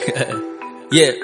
yeah.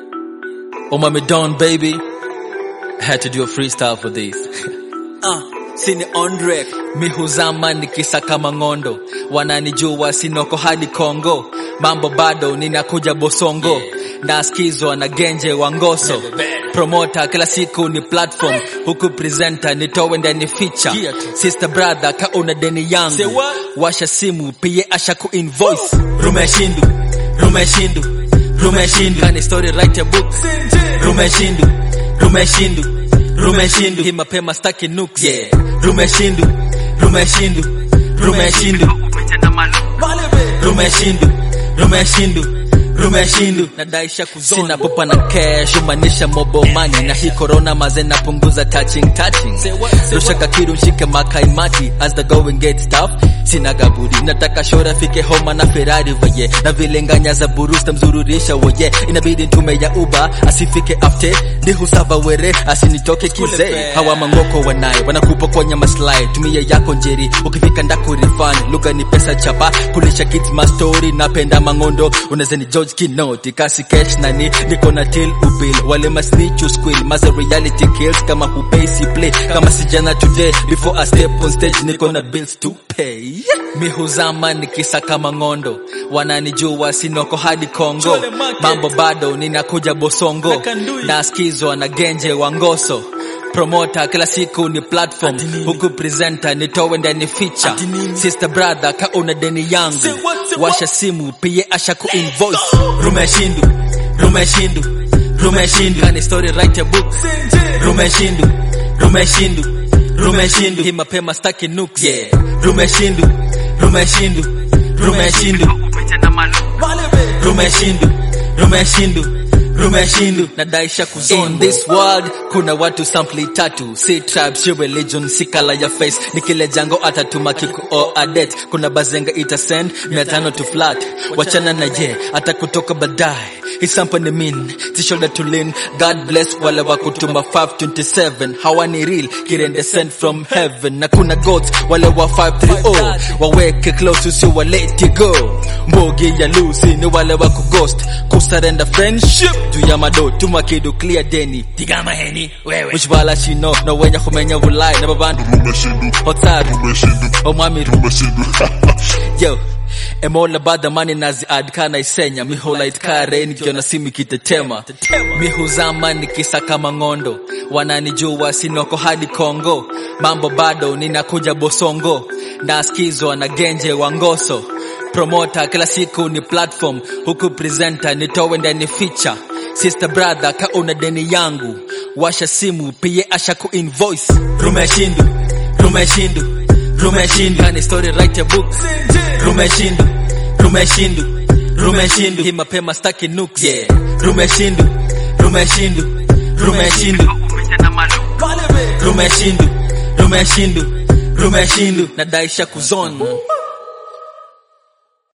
Omami Don, baby. Had to do a freestyle for this. Uh, sini on rec. Mi huzama nikisaka mangondo, wananijua sinoko hadi Kongo, mambo bado ninakuja Bosongo, naskizwa na genje wa ngoso promota kila siku ni platform huku presenter nitowe ndani feature Yeah, tu. sister brother ka una deni Say yangu what? washa simu pie asha ku invoice rumeshindu rumeshindu rumeshindu kani story write a book rumeshindu rumeshindu rumeshindu hii mapema staki nuks yeah rumeshindu rumeshindu rumeshindu rumeshindu rumeshindu rumeshindu nadaisha kuzona sina popa na cash umanisha mobo money na hii corona maze napunguza touching touching Say what? Say rusha kakiru nshike makaimati as the going gets tough sina gabudi nataka shora fike homa na ferrari voye na vilenganya za burusta mzururisha woye inabidi ntume ya uba asifike afte ndi husava were asinitoke kizee Kule hawa mangoko wanaye wanakupokonya maslahi tumia yako njeri ukifika ndaku refund lugha ni pesa chapa kulisha kids mastori napenda mangondo unaweza ni George Kinoti kasi cash nani niko na till ubil wale masnitch squill maza reality kills kama hupesi play kama sijana today before I step on stage niko na bills to pay mi huzama nikisaka mangondo wananijua sinoko hadi Kongo Chole market. mambo bado ninakuja Bosongo Nakandui. naskizwa na genje wa ngoso promota kila siku ni platform Ati nini? huku presenter nitowe ndani feature Ati nini? sister brother ka una deni yangu Say what, say washa what? simu pie asha ku invoice rumeshindu rumeshindu rumeshindu kani story write a book rumeshindu rumeshindu rumeshindu hii mapema staki nuks yeah rumeshindu rumeshindu rumeshindu rumeshindu rumeshindu rumeshindu nadaisha kuzona in this world kuna watu sampli tatu si tribe si religion si kala ya face ni kile jango atatuma kiku o adet kuna bazenga ita send mia tano to flat wachana na je hata kutoka baadaye isampa ni min si shoulder to lean god bless wale wa kutuma 527 hawani real kirende sent from heaven na kuna gods wale wa 530 waweke close usio wa let it go mbogi ya lusi ni wale wa kughost kusarenda friendship juu ya mado tuma kidu clear deni tigama heni wewe ushbala shino na wenya kumenya vulai na babandu Rumeshindu, hotaru rumeshindu, omwami rumeshindu. yo emola bada mani nazi adkana isenya mihola itkare nikiona simu ikitetema mihuzama nikisaka mangondo wananijua sinoko hadi kongo mambo bado ninakuja bosongo naskizwa na genje wa ngoso promota kila siku ni platform huku presenter nitowe ndani feature sister brother ka una deni yangu washa simu pie asha ku invoice rumeshindu rumeshindu rumeshindu kani story write a book rumeshindu rumeshindu rumeshindu hii mapema staki nuks yeah rumeshindu rumeshindu rumeshindu rumeshindu rumeshindu rumeshindu nadaisha kuzona